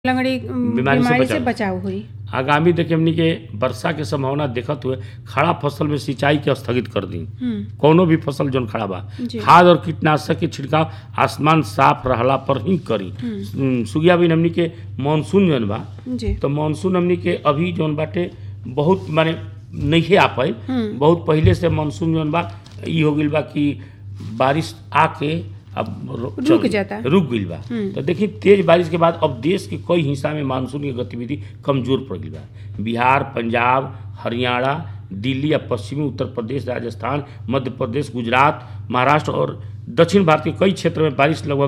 लगड़ी उम, बीमारी से बीमारी से बचाव। बचाव हुई आगामी देखिए हमनी के वर्षा के संभावना देखत हुए खड़ा फसल में सिंचाई के स्थगित कर दी हम्म, कौनो भी फसल जौन खड़ा बा जी। खाद और कीटनाशक के छिड़काव आसमान साफ रहला पर ही करी उम, सुगिया भी हमनी के मानसून जौन बा जी तो मानसून हमनी के अभी जौन बाटे बहुत माने नहीं आ पाई हम्म। बहुत पहले से मानसून जौन बा ई हो गइल बा कि बारिश आके अब रो- रुक चल- जाता। रुक गइल बा हम्म। तो देखिए तेज बारिश के बाद अब देश के कई हिस्सा में मानसून की गतिविधि कमजोर पड़ गई बा बिहार पंजाब हरियाणा दिल्ली या पश्चिमी उत्तर प्रदेश राजस्थान मध्य प्रदेश गुजरात महाराष्ट्र और दक्षिण भारत के कई क्षेत्र में बारिश लगभग